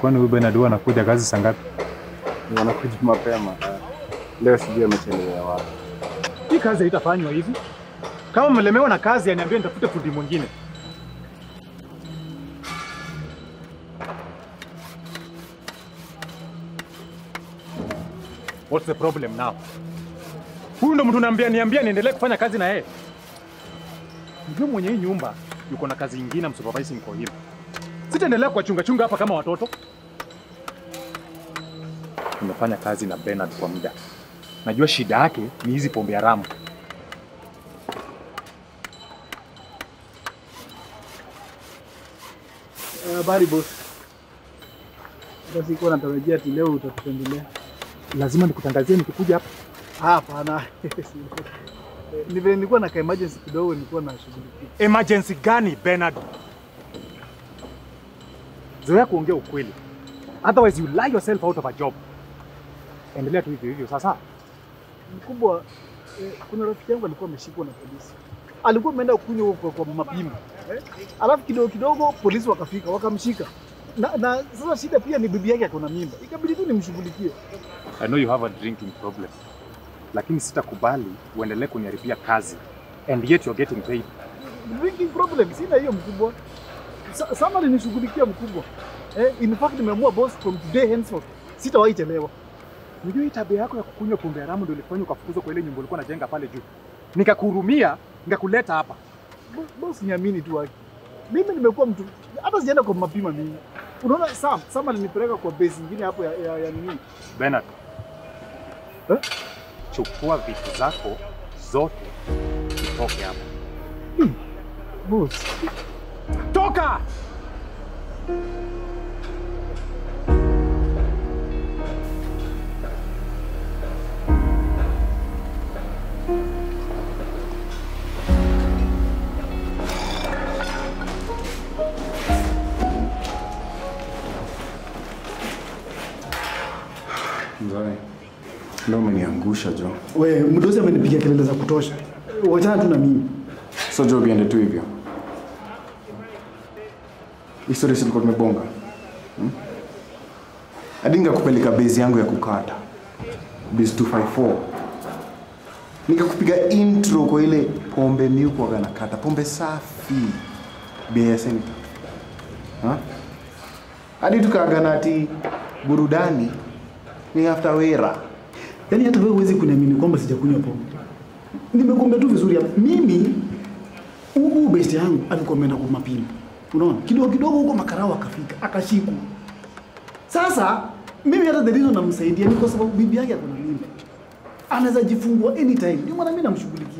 kwani huyu Bernard huwa anakuja kazi saa ngapi? Wanakuja mapema. Leo sijui amechelewa wapi. Hii kazi haitafanywa hivi. Kama mlemewa na kazi, aniambie nitafute fundi mwingine. What's the problem now? Huyu ndo mtu naambia niambia niendelee kufanya kazi na yeye. Ndio mwenye hii nyumba yuko na kazi nyingine msupervising kwa him. Sitaendelea kuwachunga chunga hapa kama watoto. Nimefanya kazi na Bernard kwa muda. Najua shida yake ni hizi pombe haramu. Habari boss. Hata sikuwa natarajia ati leo utatutembelea. Lazima nikutangazie nikikuja hapa. Ah, Hapana. Ni vile nilikuwa na ka emergency kidogo nilikuwa nashughulikia. Emergency gani Bernard? Zoea kuongea ukweli. Otherwise you lie yourself out of a job. Endelea tu hivyo hivyo sasa. Mkubwa, eh, kuna rafiki yangu alikuwa ameshikwa na polisi. Alikuwa ameenda kunywa kwa, kwa mapimo. Eh? Alafu kidogo kidogo polisi wakafika, wakamshika. Na, na sasa shida pia ni bibi yake ako na mimba. Ikabidi tu nimshughulikie. I know you have a drinking problem. Lakini sitakubali uendelee kuniharibia kazi. And yet you're getting paid. Drinking problem, sina hiyo mkubwa. Sa, sama alinishughulikia mkubwa. Eh, in fact nimeamua boss from today henceforth sitawahi chelewa. Unajua hii tabia yako ya kukunywa pombe haramu ndio ilifanya ukafukuzwa kwa ile nyumba ulikuwa unajenga pale juu. Nikakuhurumia, nikakuleta hapa. Bo- Boss niamini tu haki. Mimi nimekuwa mtu hata sijaenda kwa mapima mimi. Unaona Sam, Sam alinipeleka kwa base nyingine hapo ya, ya, ya nini? Bernard. Eh? Chukua vitu zako zote utoke hapa. Boss. Toka! Mzee. Leo umeniangusha Jo. We, mdozi amenipigia kelele za kutosha. Wachana tu na mimi. So Jo viende tu hivyo. History silikuwa tumebonga. Hmm? Hadi nikakupeleka base yangu ya kukata. Base 254. Nikakupiga intro kwa ile pombe miuko waga nakata. Pombe safi. BSN. Ha? Hadi tukaagana ati burudani ni after wera. Yaani hata wewe huwezi kuniamini kwamba sijakunywa pombe. Nimekuambia tu vizuri hapa. Mimi huyu best yangu alikuwa ameenda kwa mapimo. Unaona? Kidogo kidogo huko makarao akafika, akashikwa. Sasa mimi hata the reason namsaidia ni kwa sababu bibi yake ako na mimba. Anaweza jifungua anytime. Ndio maana mimi namshughulikia.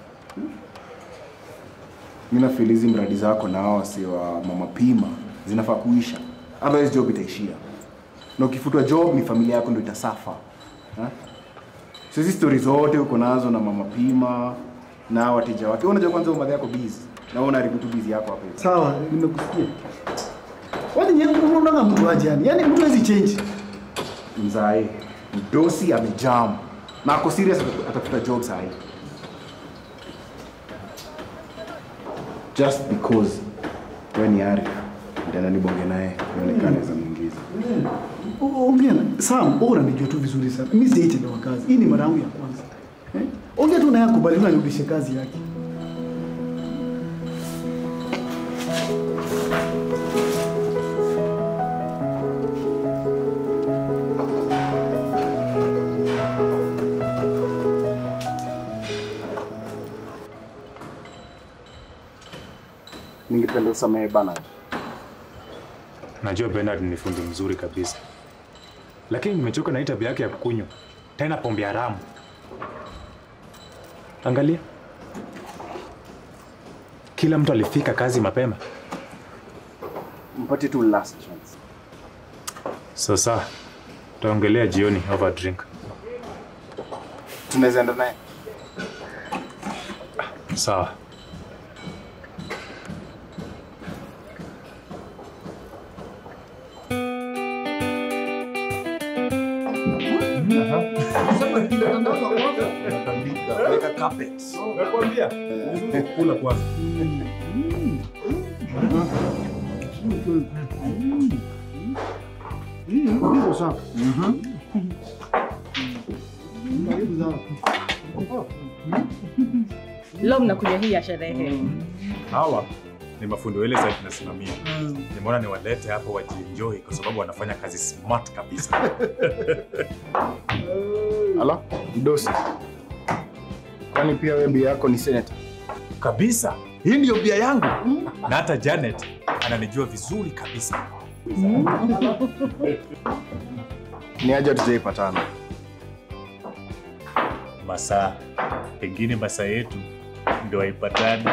Mimi nafeel hizi mradi zako na hao wasi wa mama pima zinafaa kuisha. Otherwise job itaishia. Na ukifutwa job ni familia yako ndio itasafa. Ha? So hizi stories zote uko nazo na mama pima na hao wateja wake. Wewe unajua kwanza umadhi yako busy. Na wewe unaharibu tu busy yako hapa hivi. Sawa, nimekusikia. Wani nyewe unaona mtu aje yani? Yaani mtu hawezi change. Mzae, mdosi amejam. Na ako serious ataf- atafuta job saa hii. Just because wewe ni Arif, ndio nibonge naye ionekane za mwingizi. O- Ongea na Sam, wewe unanijua tu vizuri sana. Mimi sijaitelewa kazi. Hii ni mara yangu ya kwanza. Eh? Ongea tu naye akubali na nirudishe kazi yake. Ningependa usamehe bana. Najua Bernard ni fundi mzuri kabisa, lakini nimechoka na hii tabia yake ya kukunywa tena pombe haramu. Angalia, kila mtu alifika kazi mapema. Mpatie tu last chance. Sasa tutaongelea jioni over drink. Tunaweza enda naye. Sawa. Nakwambia kula kwanza. Mm, Niko sawa. Karibu sana. Leo mnakuja hii ya sherehe. Hawa ni mafundi wa ile site tunasimamia. Nimeona niwalete hapo wajienjoy kwa sababu wanafanya kazi smart kabisa. Ala, mdosi. Kwani pia wewe bia yako ni senator? kabisa. Hii ndiyo bia yangu. Na hata Janet ananijua vizuri kabisa. Ni aje tutaipatana. Masaa pengine masaa yetu ndio haipatani.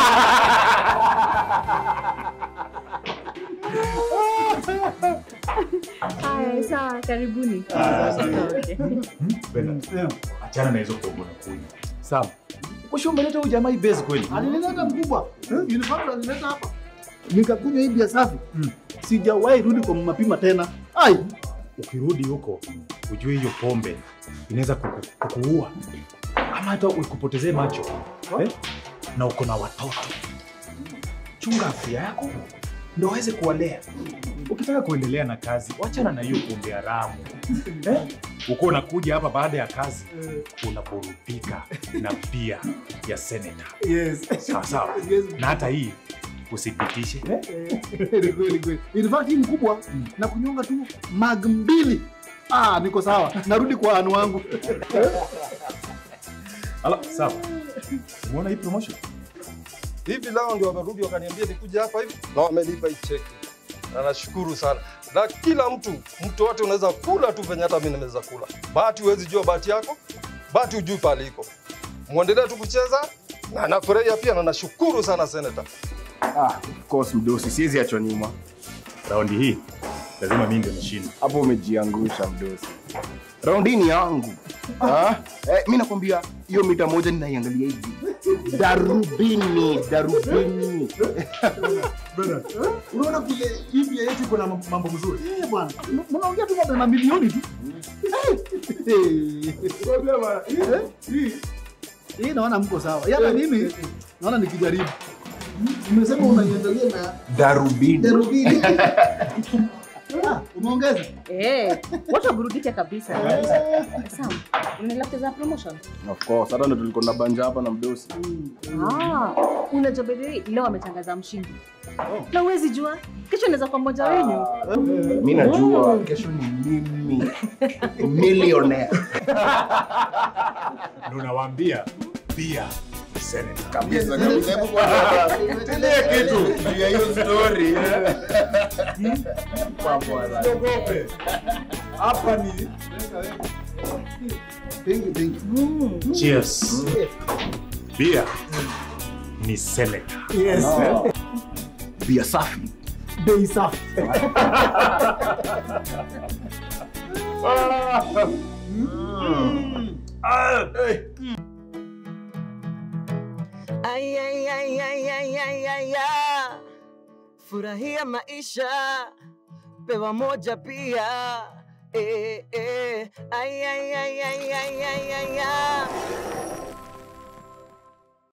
Haya, sawa, karibuni. Okay. Bena, achana na hizo pombe na kunywa. Sawa. Kwa umeleta huyu jamaa hii base kweli? Alinileta mkubwa. In fact alinileta hapa. Nikakunywa hii bia safi. Sijawahi rudi kwa mapima tena. Ai, Ukirudi huko ujue hiyo pombe inaweza kuku, kukuua ama hata ukupotezee macho eh? na uko na watoto. Chunga afya yako ndio waweze kuwalea. Ukitaka kuendelea na kazi, wachana na hiyo pombe haramu eh? Uko unakuja hapa baada ya kazi unaburudika na bia ya seneta, yes. sawa sawa, Yes. na hata hii usipitishe eh? Kweli kweli kweli. In fact hii mkubwa na kunyonga tu mag mbili. Ah, niko sawa. Narudi kwa anu wangu. Ala, sawa. Umeona hii promotion? hivi leo ndio wamerudi wakaniambia nikuja hapa hivi na wamelipa hii cheki na nashukuru sana na kila mtu mtu wote unaweza kula tu venye hata mimi naweza kula bahati huwezi jua bahati yako bahati hujui pale iko mwendelee tu kucheza na nafurahia pia na nashukuru sana senator Ah, of course mdosi, siwezi achwa nyuma. Raundi hii lazima mimi ndio nishinde. Hapo umejiangusha mdosi. Raundi hii ni yangu. Ah, eh, mimi nakwambia hiyo mita moja ninaiangalia hivi. Darubini, darubini. Unaona vile hii bia yetu iko na mambo mzuri. Eh bwana. Mnaongea tu mambo na milioni tu. Eh, hii hii naona mko sawa. Hata mimi naona nikijaribu. Umesema unaiangalia na Darubini. darubini. Ah, umeongeza? Eh, watu waburudike kabisa. Sawa. Unaendelea kucheza promotion? Of course, hata ndo tulikuwa na banja hapa na mdosi. Ah, unajua by the way, leo ametangaza mshindi. Na uwezi jua, kesho inaweza kuwa mmoja wenyu. Mimi najua kesho ni mimi. Millionaire. Ndio nawaambia bia ni senator. Kabisa kabisa. Hebu kwanza tulie kitu juu ya hiyo story. Usiogope. Hapa ni Thank you, thank you. cheers. Bia ni senator. Yes. Bia safi. Bei safi. Ay, ay, ay, ay, ay, ay, ay, ay. Furahia maisha, pewa moja pia. Eh, eh. Ay, ay, ay, ay, ay, ay, ay, ay.